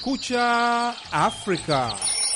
Kumekucha Afrika.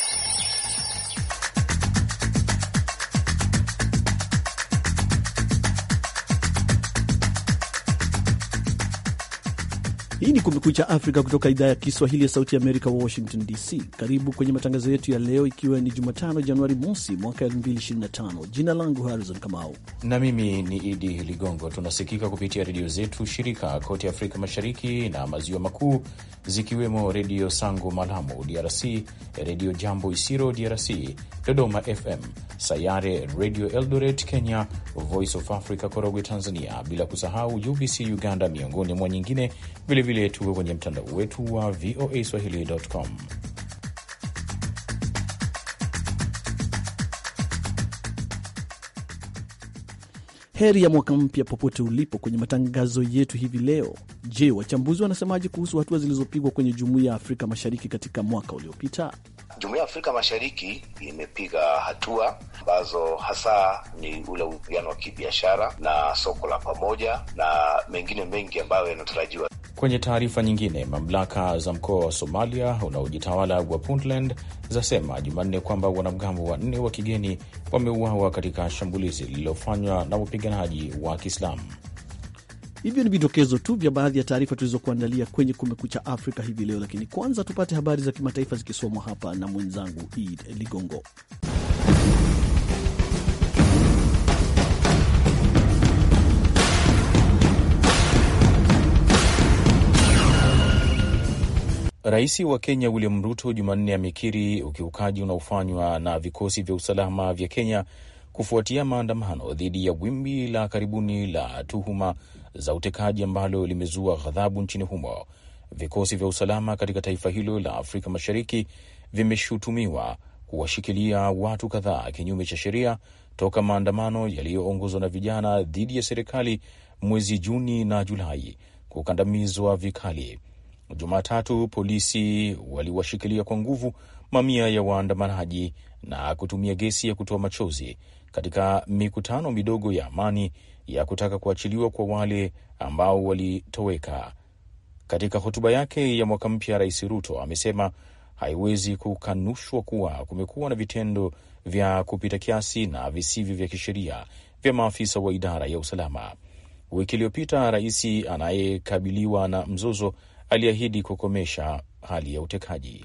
Hii ni Kumekucha Afrika kutoka idhaa ya Kiswahili ya Sauti ya Amerika, Washington DC. Karibu kwenye matangazo yetu ya leo, ikiwa ni Jumatano Januari mosi mwaka 2025. Jina langu Harrison Kamau na mimi ni Idi Ligongo. Tunasikika kupitia redio zetu shirika kote Afrika Mashariki na Maziwa Makuu, zikiwemo Redio Sango Malamu DRC, Redio Jambo Isiro DRC, Dodoma FM, Sayare Redio Eldoret Kenya, Voice of Africa Korogwe Tanzania, bila kusahau UBC Uganda, miongoni mwa nyingine. Vilevile tuko kwenye mtandao wetu wa VOA Swahili.com. Heri ya mwaka mpya popote ulipo kwenye matangazo yetu hivi leo. Je, wachambuzi wanasemaje kuhusu hatua zilizopigwa kwenye Jumuiya ya Afrika Mashariki katika mwaka uliopita? Jumuiya ya Afrika Mashariki imepiga hatua ambazo hasa ni ule uwiano wa kibiashara na soko la pamoja na mengine mengi ambayo yanatarajiwa. Kwenye taarifa nyingine, mamlaka za mkoa wa Somalia unaojitawala wa Puntland zasema Jumanne kwamba wanamgambo wanne wa kigeni wameuawa katika shambulizi lililofanywa na wapiganaji wa Kiislamu. Hivyo ni vidokezo tu vya baadhi ya taarifa tulizokuandalia kwenye Kumekucha Afrika hivi leo, lakini kwanza tupate habari za kimataifa zikisomwa hapa na mwenzangu Id Ligongo. Rais wa Kenya William Ruto Jumanne amekiri ukiukaji unaofanywa na vikosi vya usalama vya Kenya kufuatia maandamano dhidi ya wimbi la karibuni la tuhuma za utekaji ambalo limezua ghadhabu nchini humo. Vikosi vya usalama katika taifa hilo la Afrika Mashariki vimeshutumiwa kuwashikilia watu kadhaa kinyume cha sheria toka maandamano yaliyoongozwa na vijana dhidi ya serikali mwezi Juni na Julai kukandamizwa vikali. Jumatatu polisi waliwashikilia kwa nguvu mamia ya waandamanaji na kutumia gesi ya kutoa machozi katika mikutano midogo ya amani ya kutaka kuachiliwa kwa wale ambao walitoweka. Katika hotuba yake ya mwaka mpya, Rais Ruto amesema haiwezi kukanushwa kuwa kumekuwa na vitendo vya kupita kiasi na visivyo vya kisheria vya maafisa wa idara ya usalama. Wiki iliyopita, rais anayekabiliwa na mzozo aliahidi kukomesha hali ya utekaji.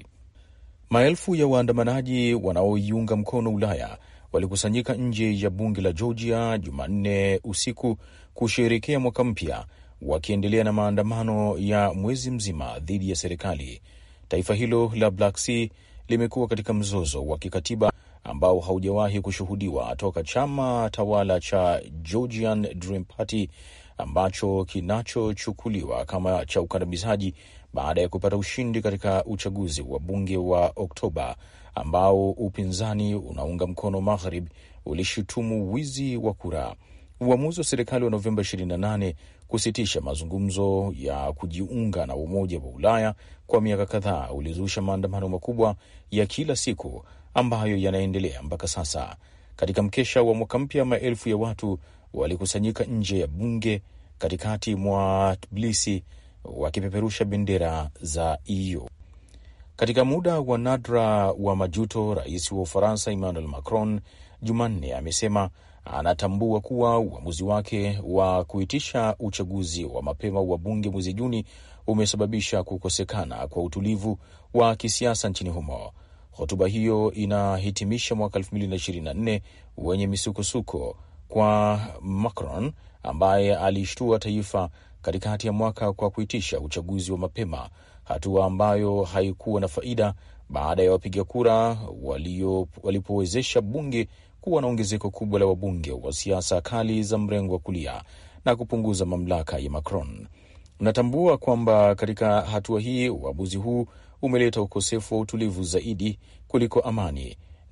Maelfu ya waandamanaji wanaoiunga mkono Ulaya walikusanyika nje ya bunge la Georgia Jumanne usiku kusherekea mwaka mpya, wakiendelea na maandamano ya mwezi mzima dhidi ya serikali. Taifa hilo la Black Sea limekuwa katika mzozo wa kikatiba ambao haujawahi kushuhudiwa toka chama tawala cha Georgian Dream Party ambacho kinachochukuliwa kama cha ukandamizaji baada ya kupata ushindi katika uchaguzi wa bunge wa Oktoba ambao upinzani unaunga mkono Maghrib ulishutumu wizi wa kura. Uamuzi wa serikali wa Novemba 28 kusitisha mazungumzo ya kujiunga na Umoja wa Ulaya kwa miaka kadhaa ulizusha maandamano makubwa ya kila siku ambayo yanaendelea mpaka sasa. Katika mkesha wa mwaka mpya, maelfu ya watu walikusanyika nje ya bunge katikati mwa Tbilisi wakipeperusha bendera za EU. Katika muda wa nadra wa majuto, rais wa Ufaransa Emmanuel Macron Jumanne amesema anatambua kuwa uamuzi wake wa kuitisha uchaguzi wa mapema wa bunge mwezi Juni umesababisha kukosekana kwa utulivu wa kisiasa nchini humo. Hotuba hiyo inahitimisha mwaka 2024 wenye misukosuko kwa Macron ambaye alishtua taifa katikati ya mwaka kwa kuitisha uchaguzi wa mapema, hatua ambayo haikuwa na faida baada ya wapiga kura walipowezesha bunge kuwa na ongezeko kubwa la wabunge wa siasa kali za mrengo wa kulia na kupunguza mamlaka ya Macron. Natambua kwamba katika hatua hii uamuzi huu umeleta ukosefu wa utulivu zaidi kuliko amani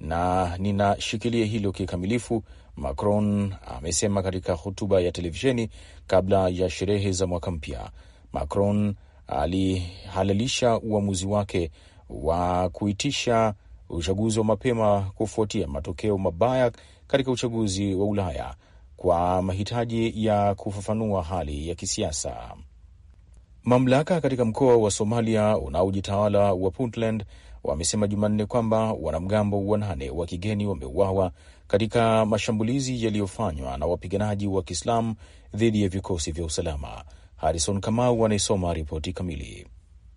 na ninashikilia hilo kikamilifu, Macron amesema katika hotuba ya televisheni kabla ya sherehe za mwaka mpya. Macron alihalalisha uamuzi wake wa kuitisha uchaguzi wa mapema kufuatia matokeo mabaya katika uchaguzi wa Ulaya kwa mahitaji ya kufafanua hali ya kisiasa. Mamlaka katika mkoa wa Somalia unaojitawala wa Puntland wamesema Jumanne kwamba wanamgambo wanane wa kigeni wameuawa katika mashambulizi yaliyofanywa na wapiganaji wa Kiislamu dhidi ya vikosi vya usalama. Harrison Kamau anaisoma ripoti kamili.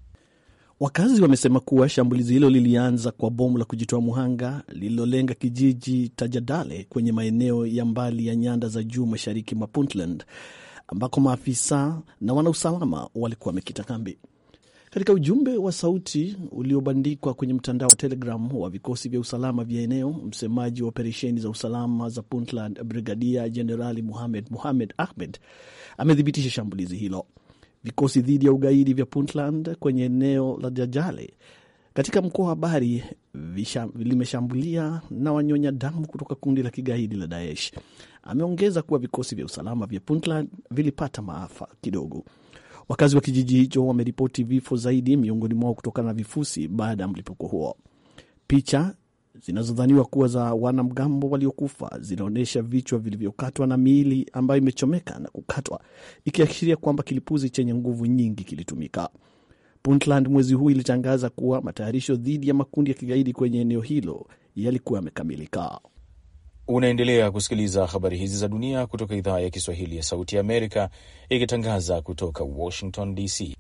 Wakazi wamesema kuwa shambulizi hilo lilianza kwa bomu la kujitoa muhanga lililolenga kijiji Tajadale kwenye maeneo ya mbali ya nyanda za juu mashariki mwa Puntland ambako maafisa na wanausalama walikuwa wamekita kambi. Katika ujumbe wa sauti uliobandikwa kwenye mtandao wa Telegram wa vikosi vya usalama vya eneo, msemaji wa operesheni za usalama za Puntland, Brigadia Jenerali Muhamed Muhamed Ahmed amethibitisha shambulizi hilo. Vikosi dhidi ya ugaidi vya Puntland kwenye eneo la Jajale katika mkoa wa Bari limeshambulia na wanyonya damu kutoka kundi la kigaidi la Daesh. Ameongeza kuwa vikosi vya usalama vya Puntland vilipata maafa kidogo. Wakazi wa kijiji hicho wameripoti vifo zaidi miongoni mwao kutokana na vifusi baada ya mlipuko huo. Picha zinazodhaniwa kuwa za wanamgambo waliokufa zinaonyesha vichwa vilivyokatwa na miili ambayo imechomeka na kukatwa, ikiashiria kwamba kilipuzi chenye nguvu nyingi kilitumika. Puntland mwezi huu ilitangaza kuwa matayarisho dhidi ya makundi ya kigaidi kwenye eneo hilo yalikuwa yamekamilika. Unaendelea kusikiliza habari hizi za dunia kutoka idhaa ya Kiswahili ya Sauti ya Amerika ikitangaza kutoka Washington DC.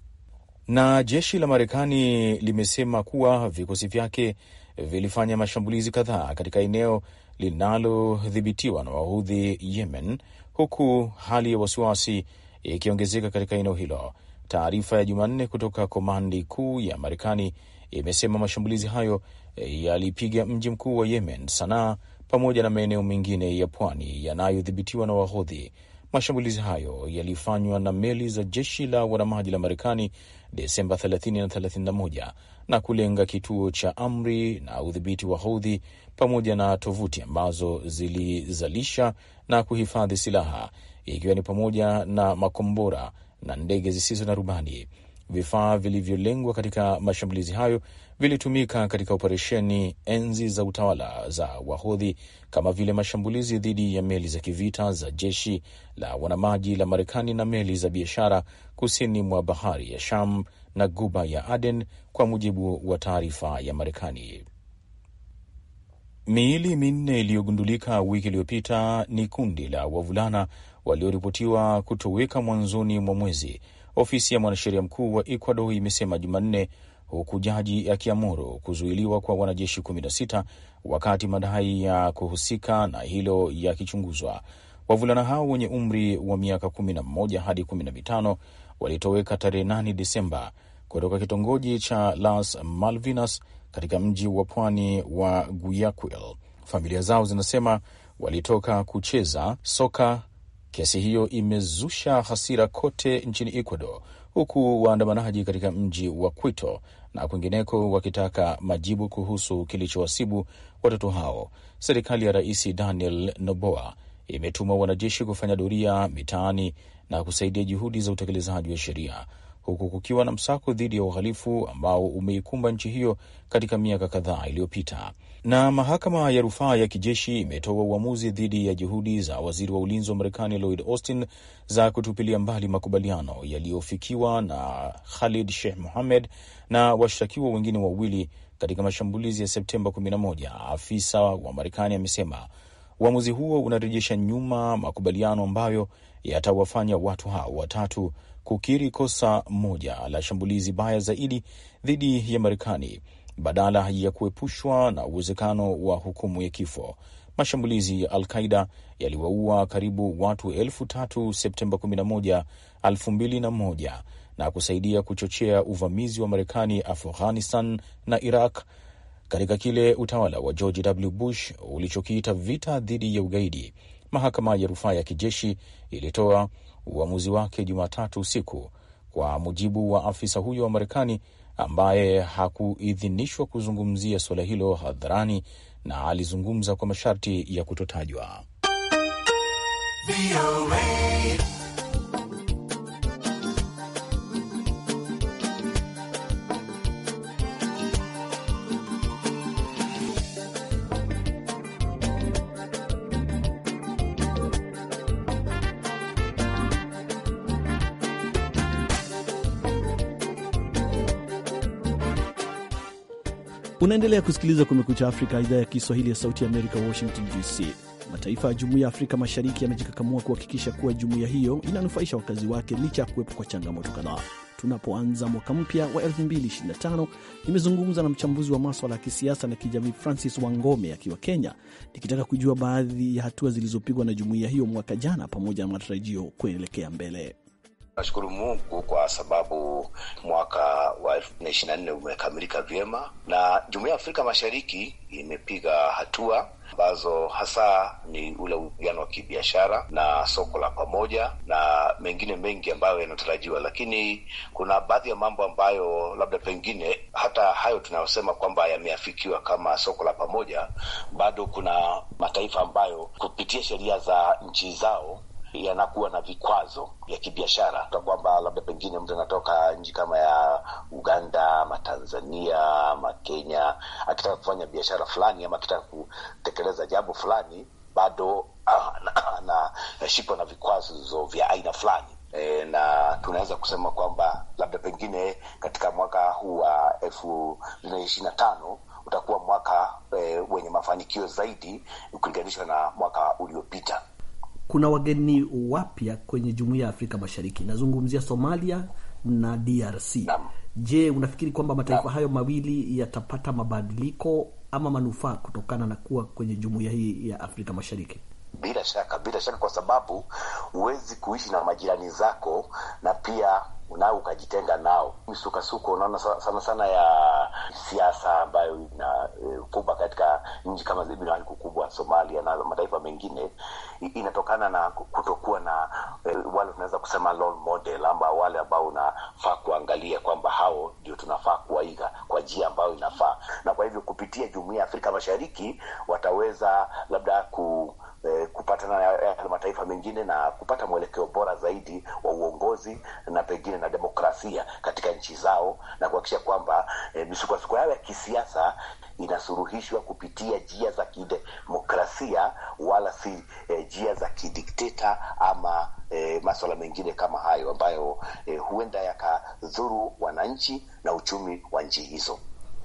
Na jeshi la Marekani limesema kuwa vikosi vyake vilifanya mashambulizi kadhaa katika eneo linalodhibitiwa na Wahudhi Yemen, huku hali ya wasiwasi ikiongezeka katika eneo hilo. Taarifa ya Jumanne kutoka komandi kuu ya Marekani imesema mashambulizi hayo yalipiga mji mkuu wa Yemen, Sanaa, pamoja na maeneo mengine ya pwani yanayodhibitiwa na Wahodhi. Mashambulizi hayo yalifanywa na meli za jeshi la wanamaji la Marekani Desemba 30 na 31 na kulenga kituo cha amri na udhibiti wa Hodhi pamoja na tovuti ambazo zilizalisha na kuhifadhi silaha ikiwa ni pamoja na makombora na ndege zisizo na rubani. Vifaa vilivyolengwa katika mashambulizi hayo vilitumika katika operesheni enzi za utawala za Wahodhi kama vile mashambulizi dhidi ya meli za kivita za jeshi la wanamaji la Marekani na meli za biashara kusini mwa bahari ya Sham na guba ya Aden, kwa mujibu wa taarifa ya Marekani. Miili minne iliyogundulika wiki iliyopita ni kundi la wavulana walioripotiwa kutoweka mwanzoni mwa mwezi, ofisi ya mwanasheria mkuu wa Ecuador imesema Jumanne, huku jaji akiamuru kuzuiliwa kwa wanajeshi 16 wakati madai ya kuhusika na hilo yakichunguzwa. Wavulana hao wenye umri wa miaka 11 hadi 15 walitoweka tarehe 8 Desemba kutoka kitongoji cha Las Malvinas katika mji wa pwani wa Guayaquil. Familia zao zinasema walitoka kucheza soka. Kesi hiyo imezusha hasira kote nchini Ecuador, huku waandamanaji katika mji wa Quito na kwingineko wakitaka majibu kuhusu kilichowasibu watoto hao. Serikali ya Rais Daniel Noboa imetuma wanajeshi kufanya doria mitaani na kusaidia juhudi za utekelezaji wa sheria huku kukiwa na msako dhidi ya uhalifu ambao umeikumba nchi hiyo katika miaka kadhaa iliyopita. Na mahakama ya rufaa ya kijeshi imetoa uamuzi dhidi ya juhudi za waziri wa ulinzi wa Marekani Lloyd Austin za kutupilia mbali makubaliano yaliyofikiwa na Khalid Sheikh Mohammed na washtakiwa wengine wawili katika mashambulizi ya Septemba 11. Afisa wa Marekani amesema uamuzi huo unarejesha nyuma makubaliano ambayo yatawafanya watu hao watatu kukiri kosa moja la shambulizi baya zaidi dhidi ya Marekani badala ya kuepushwa na uwezekano wa hukumu ya kifo. Mashambulizi ya Al-Qaida yaliwaua karibu watu elfu tatu Septemba 11, 2001 na kusaidia kuchochea uvamizi wa Marekani Afghanistan na Iraq katika kile utawala wa George W. Bush ulichokiita vita dhidi ya ugaidi. Mahakama ya rufaa ya kijeshi ilitoa uamuzi wake Jumatatu usiku, kwa mujibu wa afisa huyo wa Marekani ambaye hakuidhinishwa kuzungumzia suala hilo hadharani na alizungumza kwa masharti ya kutotajwa. Unaendelea kusikiliza Kumekucha Afrika, idhaa ya Kiswahili ya Sauti ya Amerika, Washington DC. Mataifa ya Jumuiya ya Afrika Mashariki yamejikakamua kuhakikisha kuwa jumuiya hiyo inanufaisha wakazi wake licha ya kuwepo kwa changamoto kadhaa. Tunapoanza mwaka mpya wa 2025 nimezungumza na mchambuzi wa maswala ya kisiasa na kijamii Francis Wangome akiwa Kenya, nikitaka kujua baadhi ya hatua zilizopigwa na jumuiya hiyo mwaka jana pamoja na matarajio kuelekea mbele. Nashukuru Mungu kwa sababu mwaka wa elfu mbili na ishirini na nne umekamilika vyema na jumuiya ya Afrika Mashariki imepiga hatua ambazo hasa ni ule uwiano wa kibiashara na soko la pamoja na mengine mengi ambayo yanatarajiwa, lakini kuna baadhi ya mambo ambayo labda pengine hata hayo tunayosema kwamba yameafikiwa kama soko la pamoja, bado kuna mataifa ambayo kupitia sheria za nchi zao yanakuwa na vikwazo vya kibiashara ta kwamba labda pengine mtu anatoka nchi kama ya Uganda ama Tanzania ama Kenya akitaka kufanya biashara fulani ama akitaka kutekeleza jambo fulani bado anashikwa na vikwazo vya aina fulani. E, na tunaweza kusema kwamba labda pengine katika mwaka huu wa elfu mbili na ishirini na tano utakuwa mwaka e, wenye mafanikio zaidi ukilinganishwa na mwaka uliopita. Kuna wageni wapya kwenye jumuiya ya Afrika Mashariki, nazungumzia Somalia na DRC. Naam. Je, unafikiri kwamba mataifa Naam. hayo mawili yatapata mabadiliko ama manufaa kutokana na kuwa kwenye jumuiya hii ya Afrika Mashariki? Bila shaka, bila shaka, kwa sababu huwezi kuishi na majirani zako na pia nao ukajitenga nao. Misukasuko unaona sa- sana sana ya siasa ambayo ina e, kubwa katika nchi kama zile kubwa Somalia na mataifa mengine i- inatokana na kutokuwa na e, wale tunaweza kusema role model amba wale ambao unafaa kuangalia kwamba hao ndio tunafaa kuwaiga kwa njia ambayo inafaa, na kwa hivyo kupitia jumuiya ya Afrika Mashariki wataweza labda ku eh, kupatana na yale mataifa mengine na kupata mwelekeo bora zaidi wa uongozi na pengine na demokrasia katika nchi zao na kuhakikisha kwamba eh, misukosuko yao ya kisiasa inasuluhishwa kupitia njia za kidemokrasia wala si eh, njia za kidikteta ama eh, maswala mengine kama hayo ambayo eh, huenda yakadhuru wananchi na uchumi wa nchi hizo.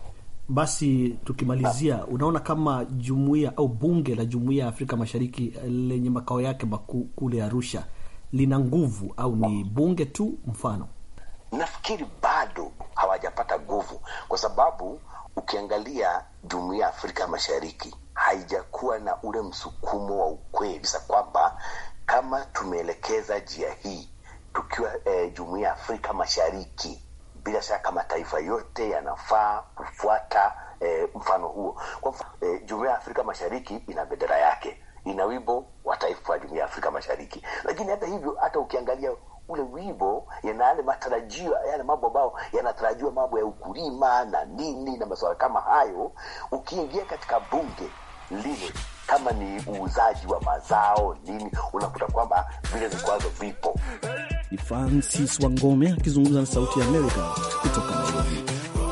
Basi tukimalizia, unaona kama jumuiya au bunge la jumuiya ya Afrika Mashariki lenye makao yake makuu kule Arusha lina nguvu au ni bunge tu mfano? nafikiri bado hawajapata nguvu kwa sababu ukiangalia jumuiya ya Afrika Mashariki haijakuwa na ule msukumo wa ukweli kabisa kwamba kama tumeelekeza njia hii tukiwa eh, jumuiya ya Afrika Mashariki, bila shaka mataifa yote yanafaa kufuata eh, mfano huo. Kwa mfano eh, jumuiya ya Afrika Mashariki ina bendera yake, ina wimbo wa taifa wa jumuiya ya Afrika Mashariki, lakini hata hivyo, hata ukiangalia ule wimbo yana yale matarajio yale mambo ambayo yanatarajiwa mambo ya ukulima na nini na masuala kama hayo. Ukiingia katika bunge lile, kama ni uuzaji wa mazao nini, unakuta kwamba vile vikwazo vipo. Ni Francis Wangome akizungumza na Sauti ya Amerika kutoka Nairobi.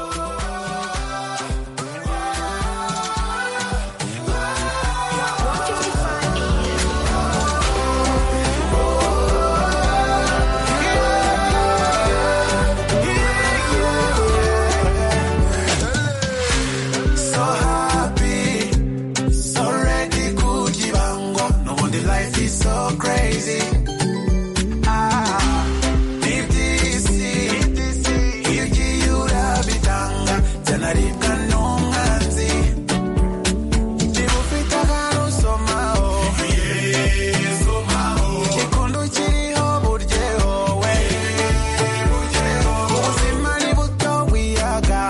So happy, so ready kujibango. No wonder life is so crazy. Ah, if this is, igiura bitanga, janarika nonganzi. Nibufita karo somao. Ikundu kiriho buryeho we. Ubuzima ni buto wiyaga.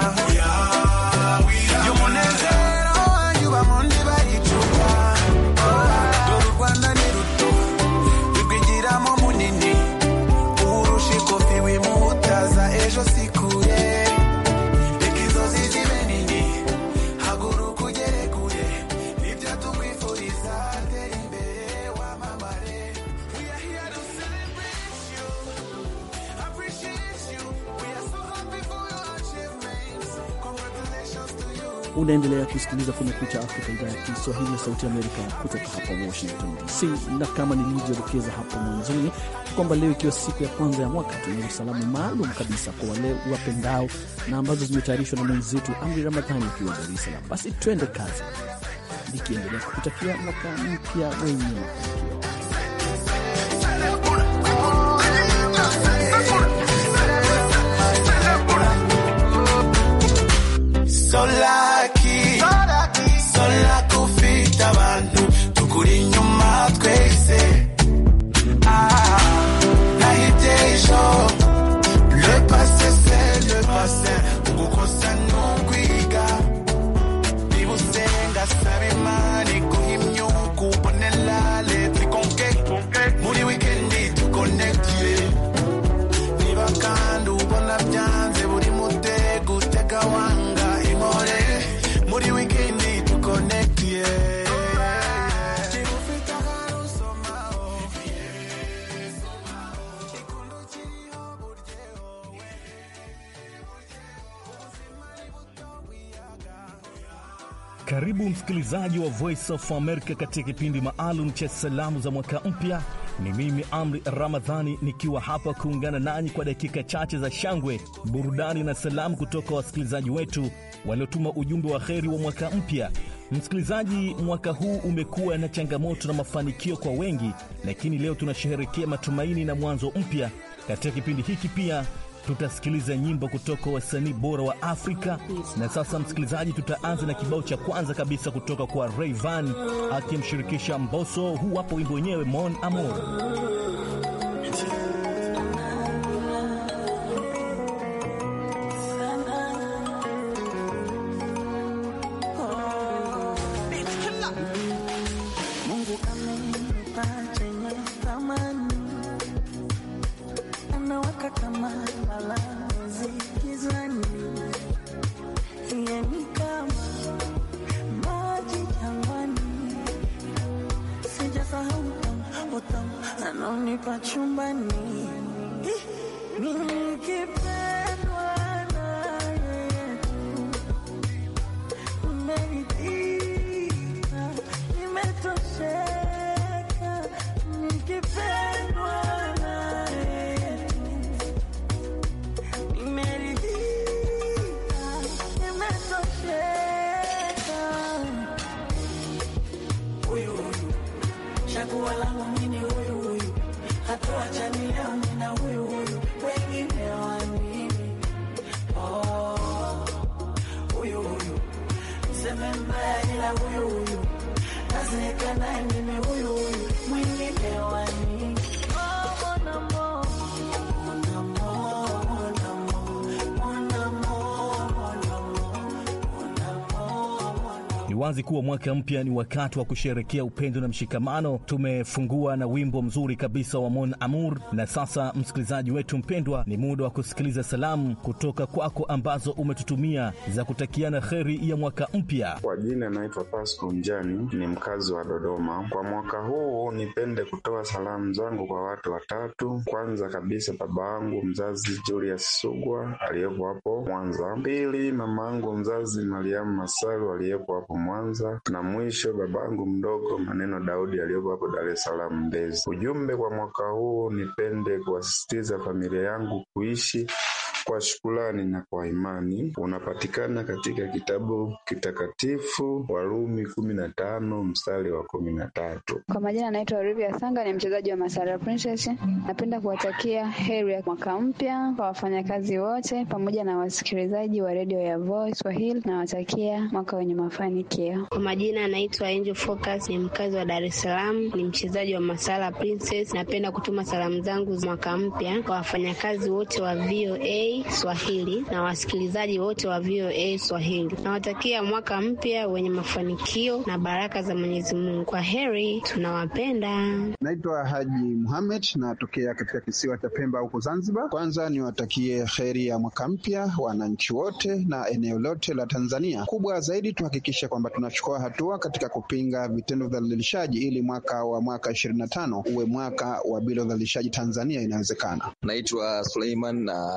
y'umunezero wanjye uba mu ndiba y'icupa dore u rwanda ni ruto rwigiramo munini urusha ikofi wimutaza ejo si kure reka inzozi zibe nini haguruka ugere kure nibyo tukwifuriza tera imbere wamamare we are here to celebrate you appreciate you we are so happy for your achievements congratulations to you Unaendelea kusikiliza Kumekucha Afrika, idhaa ya Kiswahili ya Sauti ya Amerika kutoka hapa Washington DC, na kama nilivyodokeza hapo mwanzoni, kwamba leo ikiwa siku ya kwanza ya mwaka, tunayo salamu maalum kabisa kwa wale wapendao na ambazo zimetayarishwa na mwenzetu Amri Ramadhani ukiwa Dar es Salaam. Basi twende kazi, nikiendelea kukutakia mwaka mpya wenye mafanikio. So lucky, so lucky ufite abantu tukuri inyuma twese Ah, nahibye ejo le passé c'est le passé ugukosa ni ukwiga niba usenga saba imana iguha imyuka ubonera leta ikonke muri wikendi tukonekitiye niba kandi ubona byanze buri mutego utega wanga inkore muri wikendi tukonekitiye Karibu msikilizaji wa Voice of America katika kipindi maalum cha salamu za mwaka mpya. Ni mimi Amri Ramadhani nikiwa hapa kuungana nanyi kwa dakika chache za shangwe, burudani na salamu kutoka wasikilizaji wetu waliotuma ujumbe wa heri wa mwaka mpya. Msikilizaji, mwaka huu umekuwa na changamoto na mafanikio kwa wengi, lakini leo tunasherehekea matumaini na mwanzo mpya. Katika kipindi hiki pia tutasikiliza nyimbo kutoka wasanii bora wa Afrika. Na sasa, msikilizaji, tutaanza na kibao cha kwanza kabisa kutoka kwa Rayvan akimshirikisha Mbosso. Huu hapo wimbo wenyewe Mon Amour. Mungu amenipa chenye thamani, anawaka kama balozi gizani, yeye ni kama maji jangwani, sijasahau utamu utamu anaonipa chumbani, nikipendwa naye tu nimeridhika, nimetosheka, nikipendwa naye tu. Nimeridhika, nimetosheka. Huyu huyu, chaguo langu mimi huyu huyu, hatuachani leo mimi na huyu huyu, wengine wa nini? Oh, huyu huyu Mseme mbaya ila huyu huyu nazeeka naye mimi huyu huyu mwingine wa nini? Oh, mon amour, mon amour, mon amour, mon amour, mon amour, mon amour, mon amour. Ni wazi kuwa mwaka mpya ni wakati wa kusherekea upendo na mshikamano. Tumefungua na wimbo mzuri kabisa wa Mon Amour, na sasa, msikilizaji wetu mpendwa, ni muda wa kusikiliza salamu kutoka kwako ambazo umetutumia za kutakiana kheri ya mwaka mpya. Kwa jina naitwa Pasco Mjani, ni mkazi wa Dodoma. Kwa mwaka huu nipende kutoa salamu zangu kwa watu watatu. Kwanza kabisa baba yangu mzazi Julius Sugwa aliyepo hapo Mwanza. Pili mama yangu mzazi Mariamu Masalu aliyepo hapo Mwanza, na mwisho baba yangu mdogo Maneno Daudi aliyepo hapo Dar es Salaam Mbezi. Ujumbe kwa mwaka huu nipende kuwasisitiza familia yangu kuishi kwa shukrani na kwa imani unapatikana katika kitabu kitakatifu Warumi kumi na tano mstari wa kumi na tatu. Kwa majina anaitwa Olivia Sanga, ni mchezaji wa Masara Princess. Napenda kuwatakia heri ya mwaka mpya kwa wafanyakazi wote pamoja na wasikilizaji wa redio ya Voice Swahili. Nawatakia mwaka wenye mafanikio. Kwa majina anaitwa Angel Focus, ni mkazi wa Dar es Salaam, ni mchezaji wa Masala Princess. Napenda kutuma salamu zangu za mwaka mpya kwa wafanyakazi wote wa VOA Swahili na wasikilizaji wote wa VOA Swahili. Nawatakia mwaka mpya wenye mafanikio na baraka za Mwenyezi Mungu. Kwa heri, tunawapenda. Naitwa Haji Muhamed, natokea katika kisiwa cha Pemba huko Zanzibar. Kwanza niwatakie heri ya mwaka mpya wananchi wote na eneo lote la Tanzania. Kubwa zaidi tuhakikishe kwamba tunachukua hatua katika kupinga vitendo vya udhalilishaji ili mwaka wa mwaka ishirini na tano uwe mwaka wa bila udhalilishaji Tanzania. Inawezekana. Naitwa Suleiman, natokea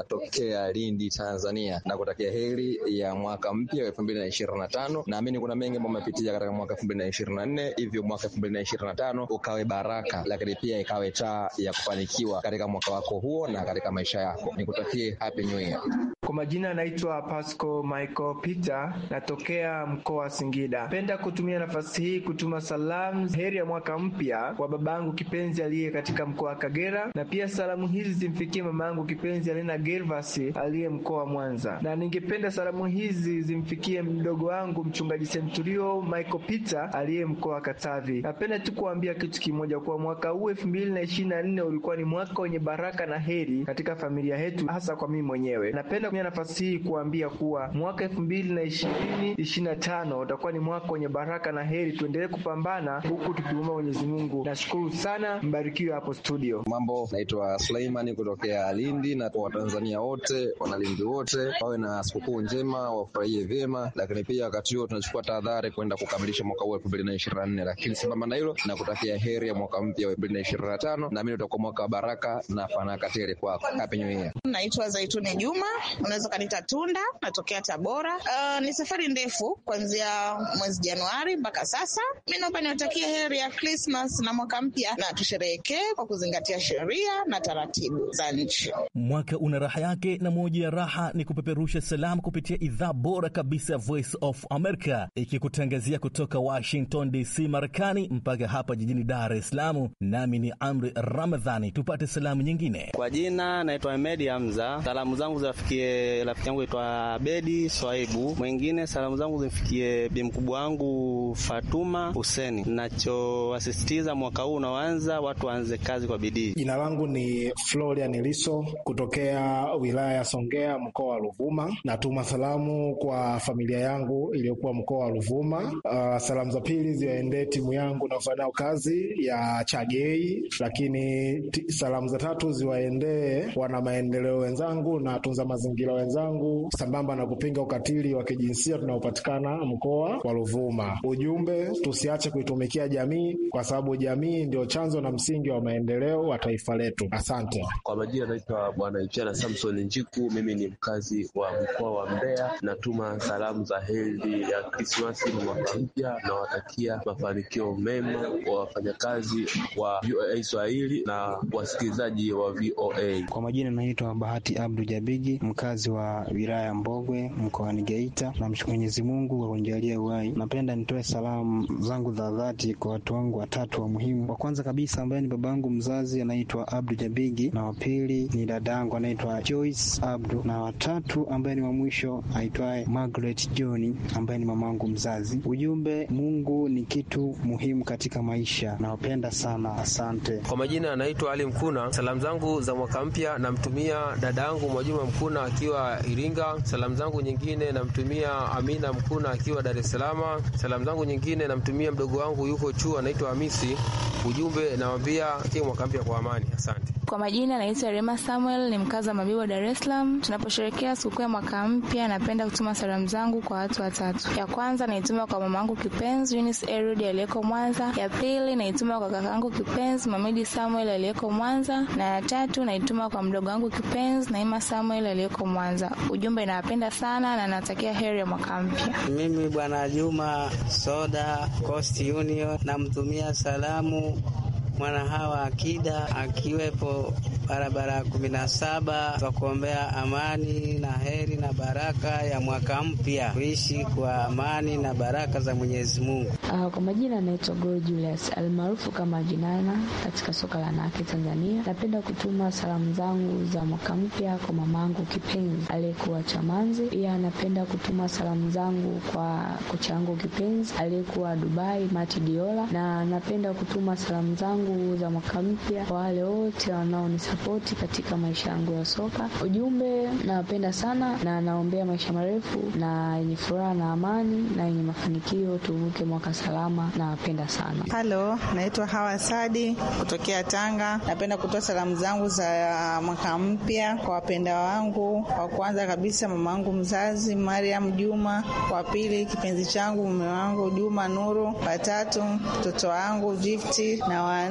kutokea Lindi, Tanzania, na kutakia heri ya mwaka mpya wa elfu mbili na ishirini na tano. Naamini kuna mengi ambayo amepitia katika mwaka elfu mbili na ishirini na nne, hivyo mwaka elfu mbili na ishirini na tano ukawe baraka, lakini pia ikawe taa ya kufanikiwa katika mwaka wako huo na katika maisha yako. Nikutakie happy new year. Kwa majina naitwa Pasco Michael Peter, natokea mkoa wa Singida. Napenda kutumia nafasi hii kutuma salamu heri ya mwaka mpya kwa babangu kipenzi aliye katika mkoa wa Kagera, na pia salamu hizi zimfikie mamangu kipenzi Alina Gervasi aliye mkoa wa Mwanza, na ningependa salamu hizi zimfikie mdogo wangu mchungaji Centurio Michael Peter aliye mkoa wa Katavi. Napenda tu kuambia kitu kimoja, kwa mwaka huu elfu mbili na ishirini na nne ulikuwa ni mwaka wenye baraka na heri katika familia yetu, hasa kwa mimi mwenyewe. Napenda kutumia nafasi hii kuambia kuwa mwaka elfu mbili na ishirini ishirini na tano utakuwa ni mwaka wenye baraka na heri. Tuendelee kupambana huku tukiomba Mwenyezi Mungu. Nashukuru sana, mbarikiwe hapo studio. Mambo, naitwa Suleimani kutokea Lindi, na kwa Watanzania wote, wanalindi wote wawe na sikukuu njema, wafurahie vyema, lakini pia wakati huo tunachukua tahadhari kwenda kukamilisha mwaka huu elfu mbili na ishirini na nne. Lakini sambamba na hilo, na kutakia heri ya mwaka mpya wa elfu mbili na ishirini na tano. Naamini utakuwa mwaka wa baraka na fanaka tele kwako. Happy New Year. Naitwa Zaituni Juma, unaweza ukanita Tunda, natokea Tabora. Uh, ni safari ndefu kuanzia mwezi Januari mpaka sasa. Mi naomba niwatakie heri ya Krismas na mwaka mpya, na tusherehekee kwa kuzingatia sheria na taratibu za nchi. Mwaka una raha yake, na moja ya raha ni kupeperusha salamu kupitia idhaa bora kabisa ya Voice of America, ikikutangazia kutoka Washington DC, Marekani, mpaka hapa jijini Dar es Salaam. Nami ni Amri Ramadhani. Tupate salamu nyingine. Kwa jina naitwa Ahmedi Hamza. Salamu zangu ziwafikie rafiki yangu aitwa Abedi Swaibu. Mwingine salamu zangu zimfikie bi mkubwa wangu Fatuma Huseni. Nachowasisitiza mwaka huu unaoanza, watu waanze kazi kwa bidii. Jina langu ni Florian Liso kutokea wilaya ya Songea, mkoa wa Ruvuma. Natuma salamu kwa familia yangu iliyokuwa mkoa wa Ruvuma. Uh, salamu za pili ziwaendee timu yangu naofanya nayo kazi ya Chagei, lakini t- salamu za tatu ziwaendee wana maendeleo wenzangu na tunza mazingira wenzangu, sambamba na kupinga ukatili wa kijinsia tunaopatikana mkoa wa Ruvuma. Ujumbe, tusiache kuitumikia jamii, kwa sababu jamii ndio chanzo na msingi wa maendeleo wa taifa letu. Asante. Kwa majina naitwa Bwana Ichana Samson Njiku, mimi ni mkazi wa mkoa wa Mbeya. Natuma salamu za heri ya Krismasi na mwaka mpya, nawatakia mafanikio mema wa wafanyakazi wa VOA Swahili na wasikilizaji wa VOA. Kwa majina naitwa Bahati Abdu Jabigi, mkazi wa wilaya ya Mbogwe mkoani Geita. Namshukuru Mwenyezi Mungu kwa kunijalia uhai. Napenda nitoe salamu zangu za dhati kwa watu wangu watatu wa muhimu. Wa kwanza kabisa ambaye ni babangu mzazi anaitwa Abdu Jabigi, na wa pili ni dadangu anaitwa Joyce Abdu, na watatu ambaye ni wa mwisho aitwaye Margaret John ambaye ni mamangu mzazi. Ujumbe, Mungu ni kitu muhimu katika maisha. Nawapenda sana, asante. Kwa majina anaitwa Ali Mkuna. Salamu zangu za mwaka mpya namtumia dada yangu Mwajuma Mkuna akiwa Iringa. Salamu zangu nyingine namtumia Amina Mkuna akiwa Dar es Salaam. Salamu zangu nyingine namtumia mdogo wangu yuko chuo anaitwa Hamisi. Ujumbe nawambia kie mwaka mpya kwa amani. Asante. Kwa majina naitwa Rema Samuel, ni mkazi wa Mabibo, Dar es Salaam. Tunaposherehekea sikukuu ya mwaka mpya, napenda kutuma salamu zangu kwa watu watatu. Ya kwanza naituma kwa mamangu kipenzi Eunice Erud aliyeko Mwanza. Ya pili naituma kwa kakangu kipenzi Mamidi Samuel aliyeko Mwanza, na ya tatu naituma kwa mdogo wangu kipenzi Naima Samuel aliyeko Mwanza. Ujumbe, nawapenda sana na natakia heri ya mwaka mpya. Mimi Bwana Juma Soda Coast Union namtumia salamu mwana hawa Akida akiwepo barabara ya kumi na saba kwa kuombea amani na heri na baraka ya mwaka mpya, kuishi kwa amani na baraka za Mwenyezi Mungu. Uh, kwa majina anaitwa Go Julius almaarufu kama Jinana katika soka la wanawake Tanzania. Napenda kutuma salamu zangu za mwaka mpya kwa mamangu kipenzi aliyekuwa Chamanzi. Pia napenda kutuma salamu zangu kwa kocha wangu kipenzi aliyekuwa Dubai Mati Diola, na napenda kutuma salamu zangu za mwaka mpya kwa wale wote wanaonisapoti katika maisha yangu ya soka. Ujumbe, nawapenda sana na naombea maisha marefu na yenye furaha na amani na yenye mafanikio, tuvuke mwaka salama. Nawapenda sana. Halo, naitwa Hawa Sadi kutokea Tanga. Napenda kutoa salamu zangu za mwaka mpya kwa wapenda wangu. Wa kwanza kabisa mama wangu mzazi Mariam Juma, wa pili kipenzi changu mume wangu Juma Nuru, watatu mtoto wangu Gifti na wa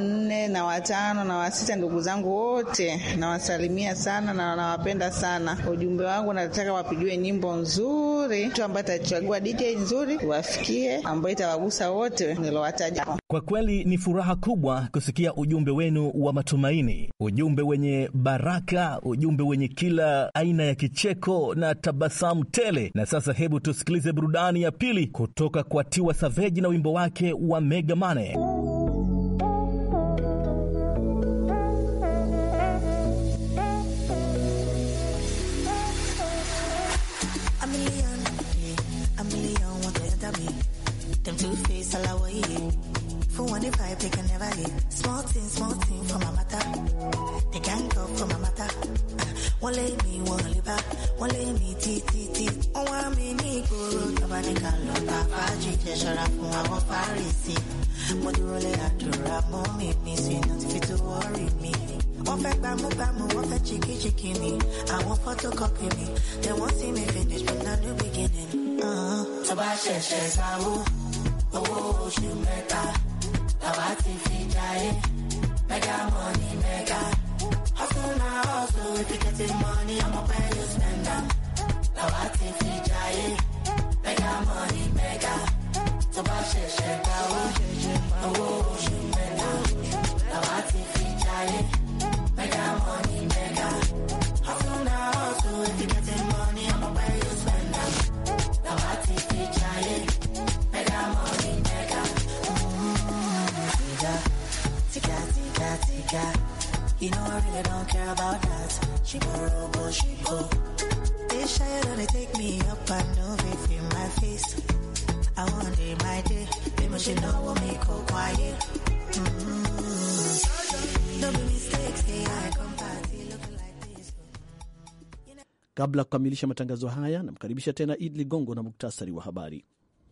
nne na watano na wa sita, ndugu zangu wote nawasalimia sana na nawapenda sana. Ujumbe wangu nataka wapigiwe nyimbo nzuri, mtu ambaye atachagua DJ nzuri wafikie, ambayo itawagusa wote nilowataja. Kwa kweli ni furaha kubwa kusikia ujumbe wenu wa matumaini, ujumbe wenye baraka, ujumbe wenye kila aina ya kicheko na tabasamu tele. Na sasa hebu tusikilize burudani ya pili kutoka kwa Tiwa Savage na wimbo wake wa Mega Mane. A million, yeah, a million want to enter me. Them two face all away. For one if I pick and never hit. Small thing, small thing for my matter. They can't go for my matter. One lay me, one lay back. One lay me, tea, tea, tea. Oh, I'm in the guru. Tabanica, lota, faji, jeshara, fun, I want farisi. Modurole, adura, mommy, me, sweet, not fit to worry me. Wọ́n fẹ́ gbámúgbámú, wọ́n fẹ́ chikichiki mi. Àwọn photocopy mi. They won't see me finish from the new beginning. Uh-huh. Tó bá ṣẹ̀ṣẹ̀ sáwó, owó oṣù mẹ́ta. Làwa ti fi jayé. Mega money, mega. Hustle na hustle, if you getting money, I'ma pay you spend am. Làwa ti fi jayé. Mega money, mega. Tó bá ṣẹ̀ṣẹ̀ dáwó, owó oṣù mẹ́ta. Làwa ti fi jayé. Mega money, mega. Hustle na hustle, if you getting money, I'ma pay you spend am. Làwa ti fi jayé. Mega money, mega. Tiga, tiga, tiga, tiga. You know I really don't care about that. She go, go, she go. They shy don't take me up and no if in my face. I want day my day. People should know what me go quiet. Mm-hmm. No be mistakes, say I come party looking like this. Kabla ya kukamilisha matangazo haya, namkaribisha tena Id Ligongo na muktasari wa habari.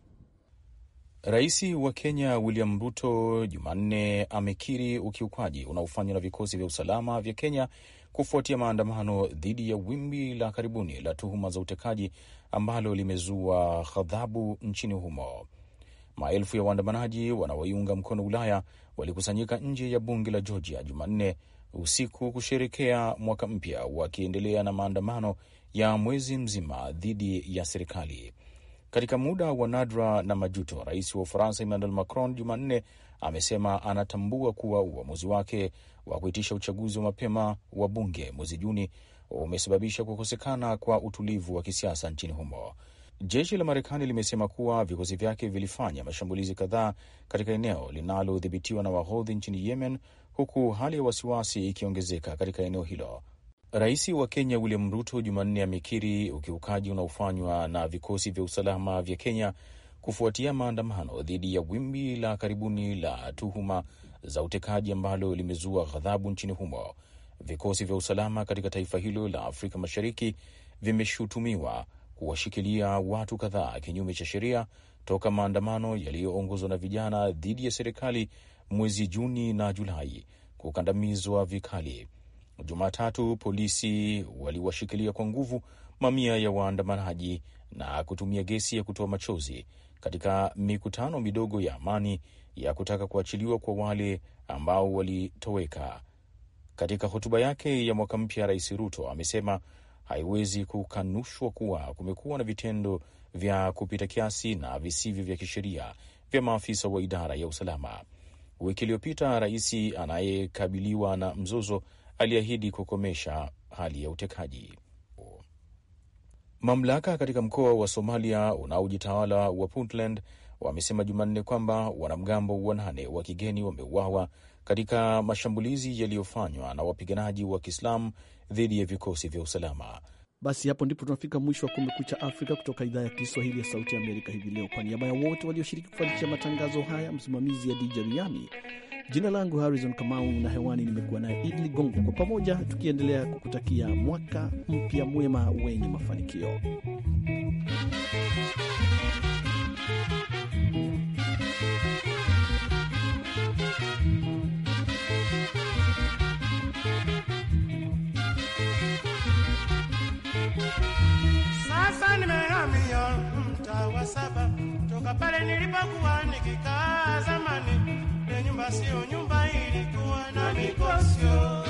Rais wa Kenya William Ruto Jumanne amekiri ukiukwaji unaofanywa na vikosi vya usalama vya Kenya kufuatia maandamano dhidi ya wimbi la karibuni la tuhuma za utekaji ambalo limezua ghadhabu nchini humo. Maelfu ya waandamanaji wanaoiunga mkono Ulaya walikusanyika nje ya bunge la Georgia Jumanne usiku kusherekea mwaka mpya, wakiendelea na maandamano ya mwezi mzima dhidi ya serikali. Katika muda wa nadra na majuto, rais wa Ufaransa Emmanuel Macron Jumanne amesema anatambua kuwa uamuzi wake wa kuitisha uchaguzi wa mapema wa bunge mwezi Juni umesababisha kukosekana kwa utulivu wa kisiasa nchini humo. Jeshi la Marekani limesema kuwa vikosi vyake vilifanya mashambulizi kadhaa katika eneo linalodhibitiwa na Wahodhi nchini Yemen, huku hali ya wasiwasi ikiongezeka katika eneo hilo. Rais wa Kenya William Ruto Jumanne amekiri ukiukaji unaofanywa na vikosi vya usalama vya Kenya kufuatia maandamano dhidi ya wimbi la karibuni la tuhuma za utekaji ambalo limezua ghadhabu nchini humo. Vikosi vya usalama katika taifa hilo la Afrika Mashariki vimeshutumiwa kuwashikilia watu kadhaa kinyume cha sheria toka maandamano yaliyoongozwa na vijana dhidi ya serikali mwezi Juni na Julai kukandamizwa vikali. Jumatatu polisi waliwashikilia kwa nguvu mamia ya waandamanaji na kutumia gesi ya kutoa machozi katika mikutano midogo ya amani ya kutaka kuachiliwa kwa wale ambao walitoweka. Katika hotuba yake ya mwaka mpya, Rais Ruto amesema haiwezi kukanushwa kuwa kumekuwa na vitendo vya kupita kiasi na visivyo vya kisheria vya maafisa wa idara ya usalama. Wiki iliyopita, rais anayekabiliwa na mzozo aliahidi kukomesha hali ya utekaji. Mamlaka katika mkoa wa Somalia unaojitawala wa Puntland wamesema Jumanne kwamba wanamgambo wanane wa kigeni wameuawa katika mashambulizi yaliyofanywa na wapiganaji wa Kiislamu dhidi ya vikosi vya usalama. Basi hapo ndipo tunafika mwisho wa Kumekucha Afrika kutoka idhaa ya Kiswahili ya Sauti ya Amerika hivi leo. Kwa niaba ya wote walioshiriki kufanikisha matangazo haya, msimamizi ya DJ Riami, jina langu Harrison Kamau na hewani nimekuwa naye Idli Gongo, kwa pamoja tukiendelea kukutakia mwaka mpya mwema wenye mafanikio. Sasa nimehamia mtaa wa saba toka pale nilipokuwa nikikaa zamani. Ya nyumba siyo nyumba hii nilikuwa na mikosio